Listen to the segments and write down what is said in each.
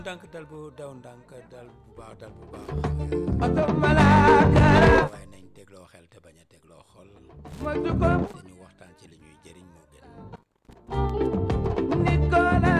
ndànk dal bu daw ndànk dal bu baax dal bu baax oto malaakara waaye nañ tegloo xel te bañ a tegloo xol ma juko te ñu waxtaan ci li ñuy jëriñ moo gën nit ko la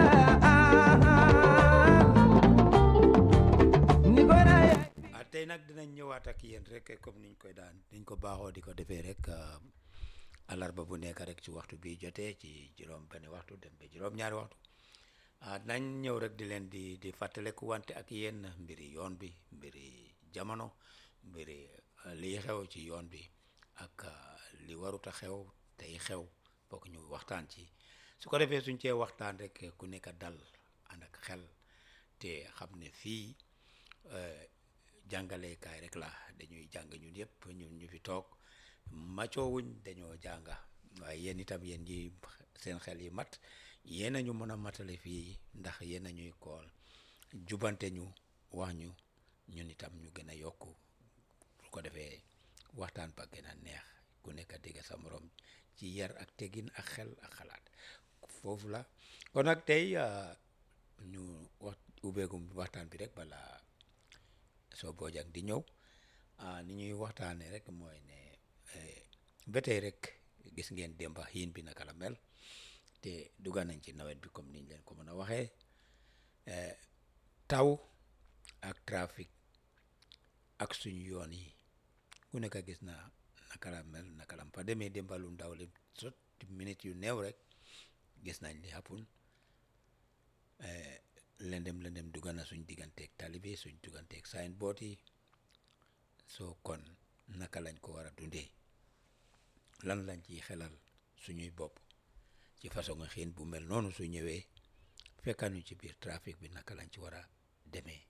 nit ko la ah tey nag dinañ ñëwaat ak yéen rek comme niñ koy daan niñ ko baaxoo di ko defee rek alarba bu nekk rek ci waxtu bi jotee ci juróom benn waxtu dem ba juróom ñaari waxtu ah nañ ñëw rek di leen di di fàttaleku wante ak yéen mbiri yoon bi mbiri jamono mbiri eh, liy xew ci yoon bi ak ah, li warut a xew tey xew bokk ñu waxtaan ci su ko defee suñ cee waxtaan rek ku nekk dal ànd ak xel te xam ne fii eh, jàngalekaay rek la dañuy jàng ñun yëpp ñun ñu fi toog macoowuñ dañoo jànga waaye yéen itam yéen ñi seen xel yi mat yéen a ñu mën a matale fii ndax yéen a ñuy kool jubante ñu wax ñu ñun itam ñu gën a yokku su ko defee waxtaan ba gën a neex ku nekk dégg sa morom ci yar ak tegin ak xel ak xalaat foofu la kon nag tey ah, ñu wax ubbeegum waxtaan bi rek bala soo boojang di ñëw ah ni ñuy waxtaanee rek mooy ne eh, ba tey rek gis ngeen démba xiin bi naka la mel te dugga nañ ci nawet bi comme niñ leen ko mën a waxee eh, taw ak trafic ak suñu yoon yi ku nekk gis na naka la mel naka la fa demee démba lu ndaw li sot minutes yu néew rek gis nañ li happen eh, lëndëm lëndëm dugga na suñ digganteeg tali bi suñ digganteeg signboard yi soo kon naka lañ ko war a dundee lan lañ ciy xelal suñuy bopp ci façon nga xiin bu mel noonu su ñëwee fekkanuñ ci biir trafic bi naka lañ ci war a demee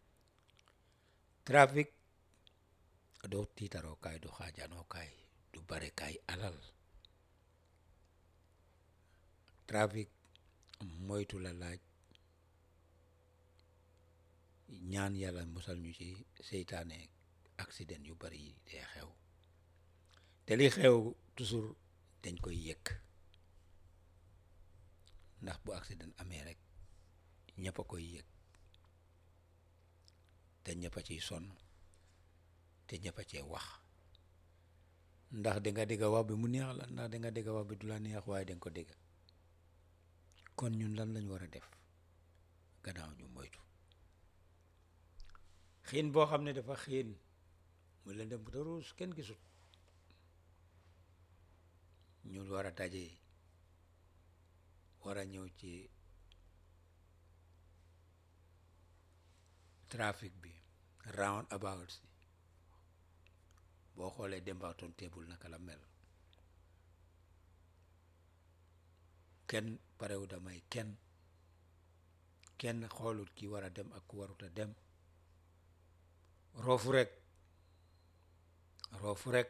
trafic doo tiitaroo kaay du xaajanoo kaay du bare kaay alal trafic moytu la laaj ñaan yàlla musal ñu ci seytaane accident yu bari yi dee xew te li xew toujours dañ koy yëkk ndax bu accident amee rek ñëpp a koy yëg te ñëpp a ciy sonn te ñëpp a cee wax ndax da nga dégg wax bi mu neex la ndax da nga dégg wax bi du la neex waaye da nga ko dégg kon ñun lan lañ war a def gannaaw ñu moytu xiin boo xam ne dafa xiin mu leen dem te ruus kenn gisut ñu war a daje war a ñëw ci trafic bi round about si boo xoolee dembaatoon teebul naka la mel kenn parewu damay kenn kenn xoolut ki war a dem ak ku warut a dem roofu rek roofu rek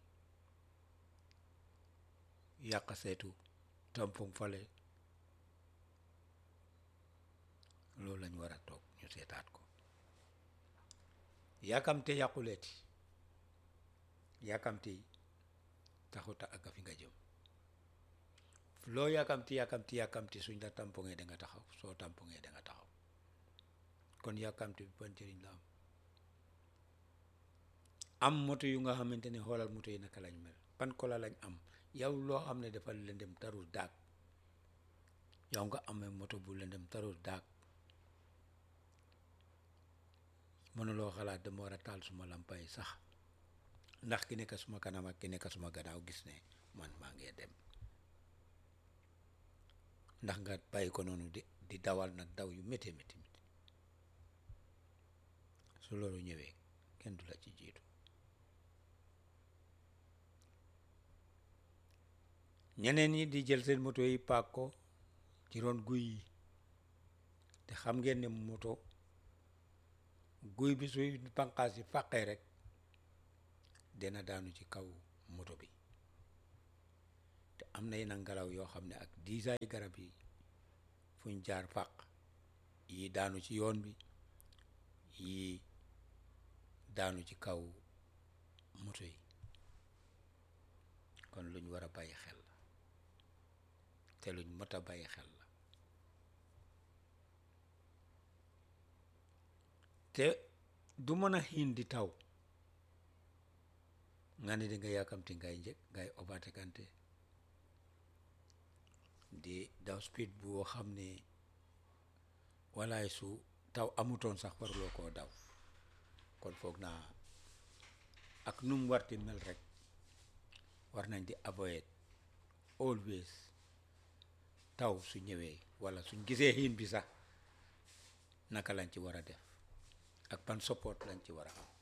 yàq seetu tampon fale loolu lañ war a toog ñu seetaat ko yàkkamte yàquleeti yàkkamte taxuta ak fi nga jëm loo yàkkamti yàkkamti yàkkamti suñ la tampongee da nga taxaw soo tampongee da nga taxaw kon yàkkamti bi ban njëriñ la am am moto yu nga xamante ne xoolal moto yi naka lañ mel ban kola lañ am yow loo xam ne dafa lëndëm tarul daag yow nga amee moto bu lëndëm tarul daag mënuloo xalaat dama war a taal suma lampa yi sax ndax ki nekk suma kanam ak ki nekk suma gannaaw gis ne man maa ngee dem ndax nga bàyyi ko noonu di di dawal nag daw yu métti métti métti su loolu ñëwee kenn du la ci jiitu ñeneen ñi di jël seen moto yi paak ko ci ron guy yi te xam ngeen ne moto guy bi suy banqaas yi fàqee rek dina daanu ci kaw moto bi te am na yenn ngelaw yoo xam ne ak diisaay garab yi fuñ jaar fàq yi daanu ci yoon bi yi daanu ci kaw moto yi kon luñ war a bàyyi xel la te luñ mot a bàyyi xel la te du mën a xiin di taw nga ne di nga yàkkamti ngay njëkk ngay overtakante di daw speed boo xam ne walaay su taw amutoon sax waruloo koo daw kon foog naa ak nu mu warti mel rek war nañ di avoid always taw su ñëwee wala suñ gisee xiin bi sax naka lañ ci war a def ak ban support lañ ci war a am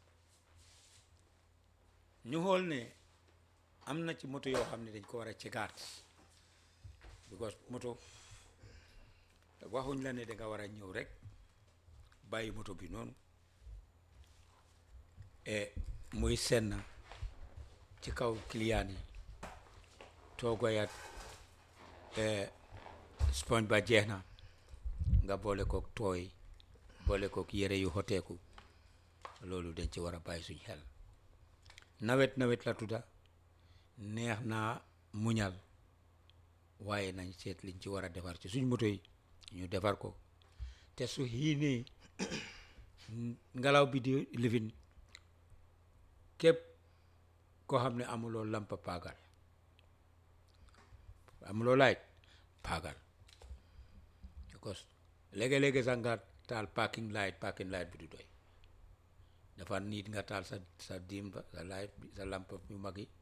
ñu xool ne am na ci moto yoo xam ne dañ ko war a cegaat because moto waxuñ la ne da nga war a ñëw rek bàyyi moto bi noonu e muy senn ci kaw client yi toogoyat sponge ba jeex na nga boole kook tooy boole kook yére yu xoteeku loolu dañ ci war a bàyyi suñ xel nawet nawet la tudda neex naa muñal waaye nañ seet liñ ci war a defar ci suñ moto yi ñu defar ko te su xiinee ngelaw bi di lifin képp koo xam ne amuloo lampa paagal amuloo light paagal because léegi-léegi sax nga taal parking light parking light bi du doy dafa niit nga taal sa sa dim ba sa light bi sa lampa yu mag yi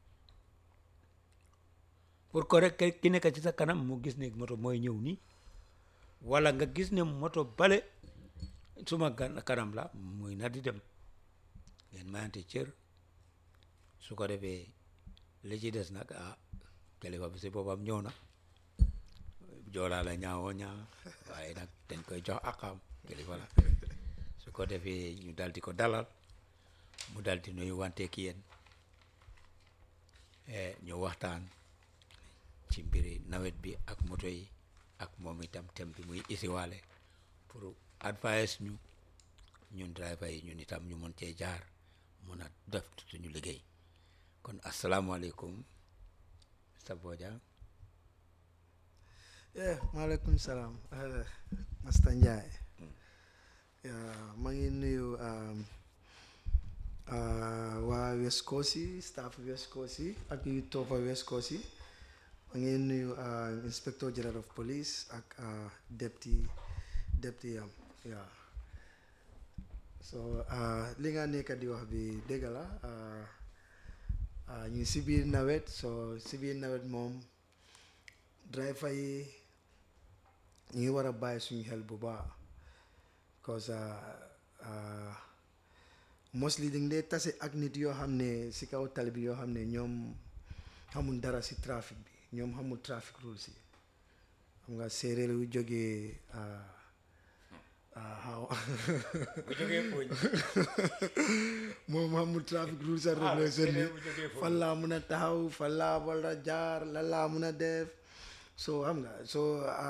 pour que rek ki nekk ci sa kanam mu gis ne moto mooy ñëw nii wala nga gis ne moto bale suma gan kanam la muy na di dem ngeen mayante cër su ko defee li ci des nag ah kilifa bi si boppam ñëw na joolaa la ñaawoo ñaaw waaye nag dañ koy jox akam kilifa la su ko defee ñu dal di ko dalal mu dal di nuyu wante ki yéen ñu waxtaan ci mbiri nawet bi ak moto yi ak moom itam tem bi muy isiwaale pour advice ñu ñun driver yi ñun itam ñu mën cee jaar mun a def suñu liggéey kon asalaamaaleykum Mr Bojang yeah maaleykum salaam Master Njie maa ngi nuyu waa West Coast yi staff West Coast yi ak yu toppa West Coast yi maa ngi nuyu inspector general of police ak deputy deputy am yeah so li nga nekk di wax bi dëgg la ñu si biir nawet so si biir nawet moom driver yi ñu ngi war a bàyyi suñu xel bu baax because mostly dañ dee tase ak nit yoo xam ne si kaw tali bi yoo xam ne ñoom xamul dara si trafic bi ñoom xamul trafic rules yi xam nga séeréer yu jógee xaw bu jógee fooñ moom xamul trafic rules and regulation bi fan laa mun a taxaw fan laa war a jaar lan laa mun a def so xam nga so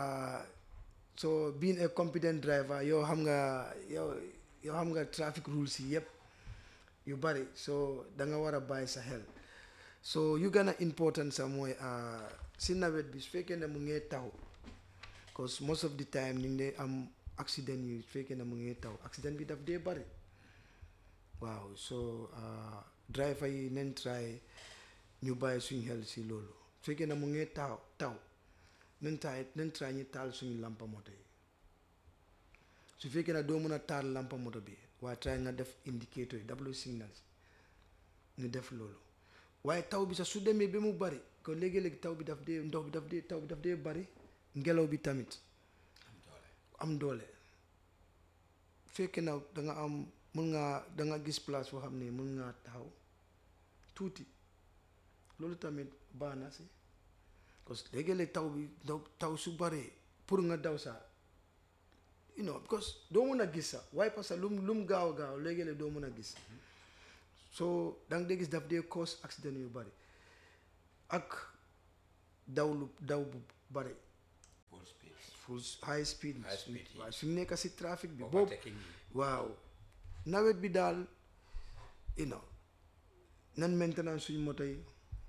so being a competent driver yow xam nga yow yow xam nga traffic rules yi yëpp yu bari so da nga war a bàyyi sa xel so yu gën a important sax mooy si nawet bi su fekkee ne mu ngee taw cause most of the time ñu ngi dee am accident yi su fekkee ne mu ngee taw accident bi daf dee bari waaw so driver yi nañ try ñu bàyyi suñu xel si loolu su fekkee ne mu ngee taw taw nañ try nañ try ñu taal suñu lampa moto yi su fekkee ne doo mën a taal lampa moto bi waaye try nga def indicator yi double signals ñu def loolu waaye taw bi sax su demee ba mu bari kon léegi-léegi taw bi daf dee ndox bi daf dee taw bi daf dee bari ngelaw bi tamit am doole fekkee na da nga am mun ngaa da nga gis place foo xam ne mun ngaa taxaw tuuti loolu tamit baax na si parce que léegi-léegi taw bi daw taw su baree pour nga daw sa you know because doo mun a gis sax waaye parce que lum lum gaaw a gaaw léegi-léegi doo mun a gis so da nga dee gis daf dee cause accident yu bari ak daw lu daw bu bari full speed full high speed High speed yi. waaw suñu nekk si trafic bi boobu overtaking yi waaw nawet bi daal you know nan maintenance suñu moto yi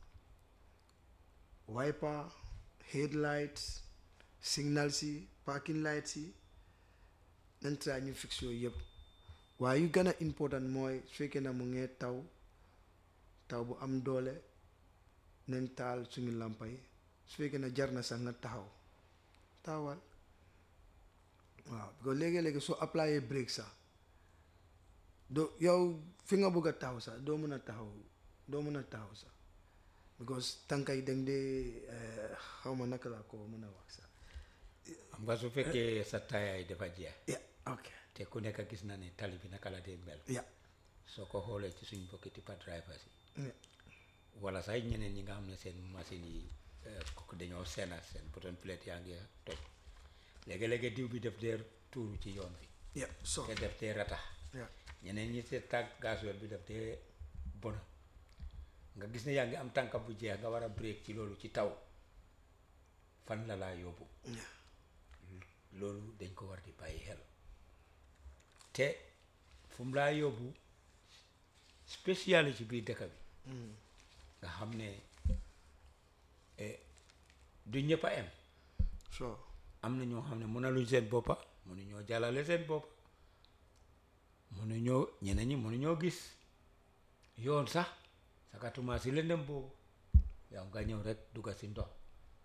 wiper headlights signals yi parking lights yi nan try ñu fix yooyu yëpp waaye yu gën a important mooy su fekkee ne mu ngee taw taw bu am doole nañ taal suñu làmpa yi su fekkee ne jar na sax nga taxaw taawal waaw because léegi-léegi soo applyé break sax doo yow fi nga bëgg a taxaw sax doo mën a taxaw doo mën a taxaw sax because tànka yi dañ dee xaw ma naka laa ko mën a wax sax xam nga su fekkee sa taayaay dafa jeex yeah ok te ku nekk gis na ne tali bi naka la dee mel yeah soo ko xoolee ci suñ mbokki tippa drivers yi yeah wala sax ñeneen ñi nga xam ne seen machine yi eh, kooku dañoo sena seen button plate yaa ngi toj léegi-léegi diw bi def dee tuuru ci yoon bi yeah so te def dee ratax yeah ñeneen ñi seen tànk gasoil bi def dee bona nga gis ne yaa ngi am tànka bu jeex nga war a break ci loolu ci taw fan la laa yóbbu yeah loolu dañ ko war di bàyyi xel te fu mu laa yóbbu spécial ci biir dëkk bi nga xam ne eh, du ñëpp a em so am na ñoo xam ne mënaluñ seen boppa mënuñoo jàllale seen bopp mënuñoo ñeneen ñi mënuñoo gis yoon sax sakatuma si lëndëm boobu yow nga ñëw rek dugga si ndox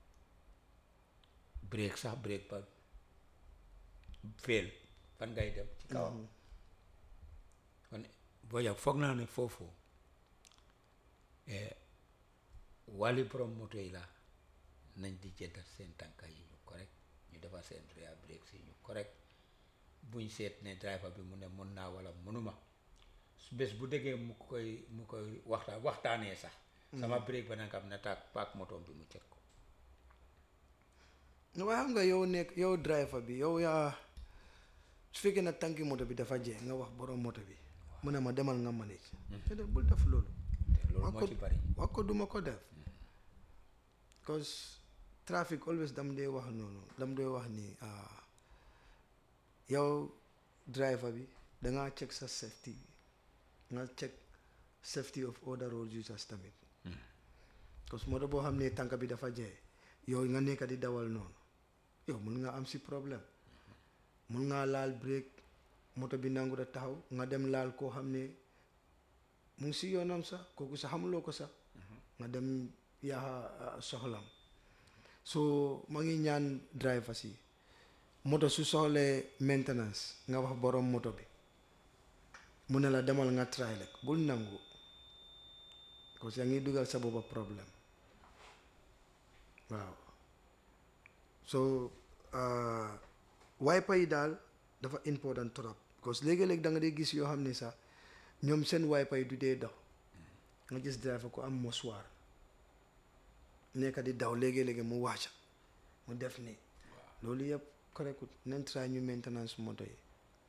break sax break ba fail fan ngay dem ci kawam kon boo jag foog naa ne foofu eh, wàlli borom moto yi la nañ di jëndal seen tànka yi ñu correct ñu defar seen rear brake si ñu correct buñ seet ne driver bi mu ne mun naa wala mënuma su bés bu déggee mu koy mu koy waxtaan waxtaanee sax sama brake ba nanga xam ne taag paak motoom bi mu cet ko waaye xam nga yow nekk yow driver bi yow yaa su fekkee ne tànki moto bi dafa jeex nga wax borom moto bi mu ne ma demal nga manage te de bul def loolu te loolu wax moo ko ci bari wax ko duma ko def cause traffic always dam dee wax noonu dam dee wax ni ah, yow driver bi dangaa check sa safety nga check safety of other road users tamit cause moto boo xam ne tànk bi dafa jeex yow nga nekk di dawal noonu yow mun nga am si problème mun ngaa laal break moto bi nangu da taxaw nga dem laal koo xam ne mu ngi si yoonam sax kooku sax xamuloo ko sax nga dem yaa soxlam so ma ngi ñaan driver si moto su soxlee maintenance nga wax borom moto bi mu ne la demal nga try rek bul nangu parce que yaa ngi dugal sa boppa problème waaw so uh, wiper yi daal dafa important trop parce que léegi-léegi da nga dee gis yoo xam ne sax ñoom seen wiper yi du dee daw nga gis driver ko am mouchoir nekk di daw léegi-léegi mu wàcca mu def nii loolu yëpp correct nañ try ñu maintenance moto yi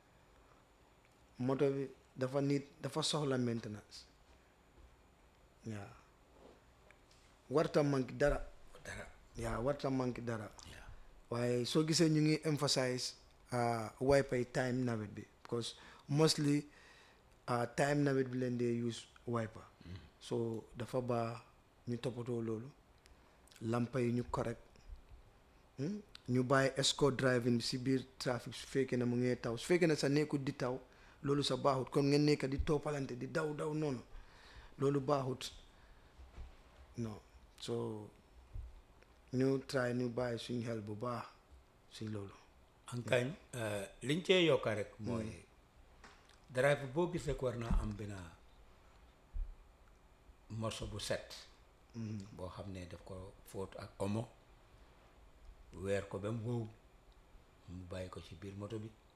moto bi dafa nit dafa soxla maintenance waaw warta manque dara dara yaa warta manque dara yaa waaye soo gisee ñu ngi emphasize uh, wiper yi time nawet bi because mostly uh, time nawet bi leen dee use wiper so dafa baax ñu toppatoo loolu lampa yi ñu correct hmm? ñu bàyyi escort driving bi si biir trafic su fekkee ne mu ngee taw su fekkee ne sa nekkut di taw loolu sa baaxut comme ngeen nekk di toppalante di daw daw noonu loolu baaxut non so ñu try ñu bàyyi suñ xel bu baax si loolu ankañ liñ cee yokka rek mooy drive boo gis rek war naa am benn morceau bu set boo xam ne daf ko fóot ak omo weer ko ba mu wow mu bàyyi ko ci biir moto bi